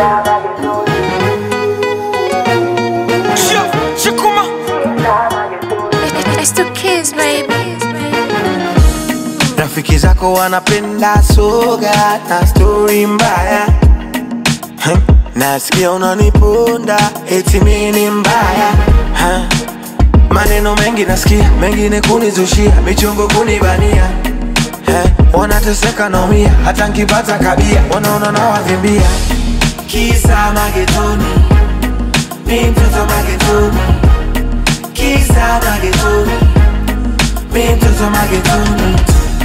Shikuma. It's the kids, baby. Rafiki zako wanapenda soga na stori mbaya Huh? Nasikia unaniponda eti mimi ni mbaya Huh? Maneno mengi nasikia, mengine kunizushia, michongo kunibania Eh, Wanateseka naumia, hata nkipata kabia wanaona nawavimbia Kisa magetoni, mi mtoto magetoni Kisa magetoni, mi mtoto magetoni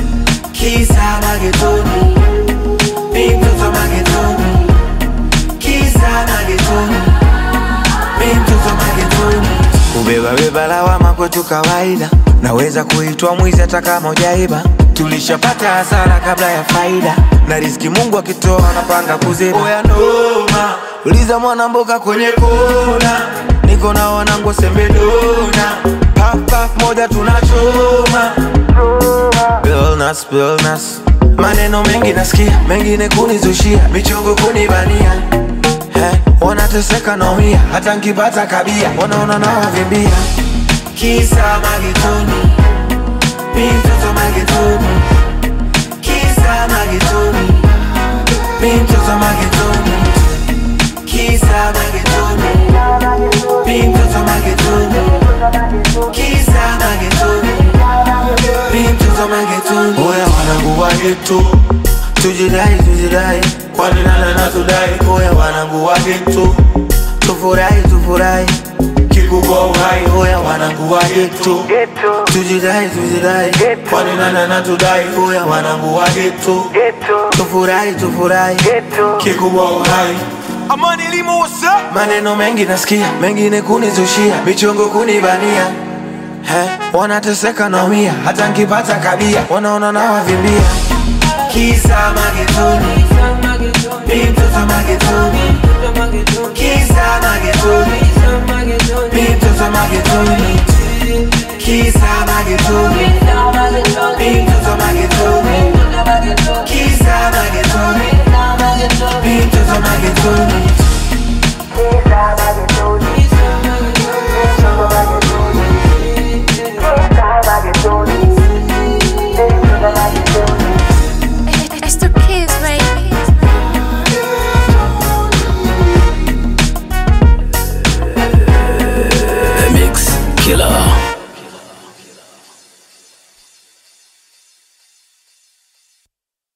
Kisa magetoni, mi mtoto magetoni Kisa magetoni, mi mtoto magetoni Kubeba beba lawama kwetu kawaida, naweza kuitwa mwizi hata kama hujaiba. Tulishapata hasara kabla ya faida, na riziki Mungu akitoa anapanga kuziba. Oya noma, uliza mwana mboga kwenye kona, niko na wanangu sembedona, puff puff moja tunachoma Illness, illness. Maneno mengi nasikia, mengine kunizushia, michongo kunibania eh, wanateseka naumia, hata nkipata kabia wanaona nawavimbia. Kisa magetoni, mi mtoto magetoni, kisa magetoni, mi mtoto magetoni, kisa magetoni, mi mtoto magetoni, kisa magetoni, mi mtoto magetoni. Oya wanangu wa geto, tujidai tujidai, kwani nana na tudai. Oya wanangu wa geto, tufurahi tufurahi, kikubwa uhai. Oya wanangu wa geto, tujidai tujidai, kwani nana na tudai. Oya wanangu wa geto, tufurahi tufurahi, kikubwa uhai. Amani Limo, what's up? Maneno mengi nasikia, mengine kunizushia, michongo kunibania He, wanateseka naumia, hata nkipata kabia wanaona nawavimbia. Kisa magetoni, mi mtoto magetoni, kisa magetoni, mi mtoto magetoni, kisa magetoni,